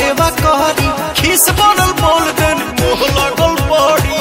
सेवा करी खीस बनल बोल देन मोह लगल बड़ी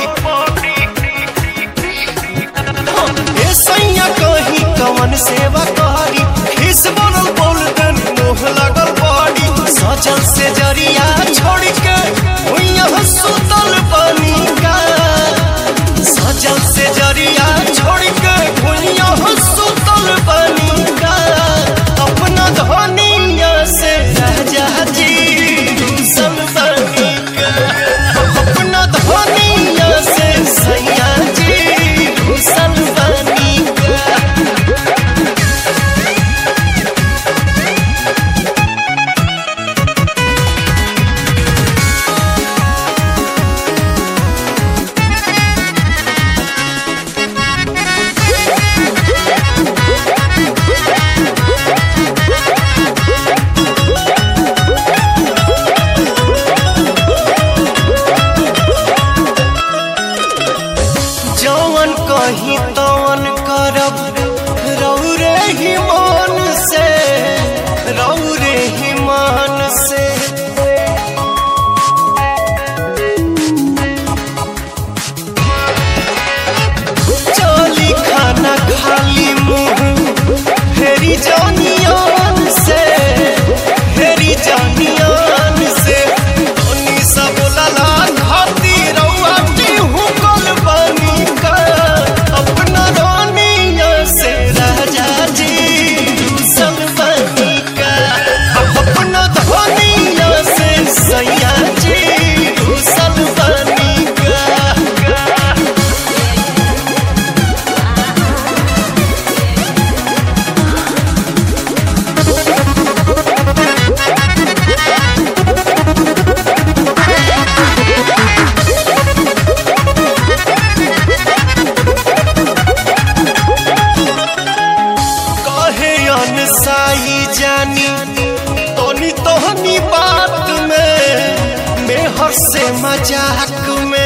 ए सैया कही कवन सेवा करी खीस बनल बोल देन मोह लगल बड़ी सजल से जरिया छोड़ के भुइया सुतल बनी का सजल से जरिया छोड़ के भुइया सुतल बनी का अपना धनिया से राजा जी दूसल बनी का अपना धनिया से सैया जी दूसल बनी का जवन कही तवन करब रौरे ही मान से रौरे ही मान से चली खाना खाली मुंह फेरी जानियान से फेरी जानियान से धनी सब लला खाती रउआ टिहू कल बनी का अपना रानिया से राजा जी दूसल बनी का अपना धनिया से सैया जी दूसल बनी का कहे अनसाई जानी तोनी तोहनी बात में मेहर से मजाक में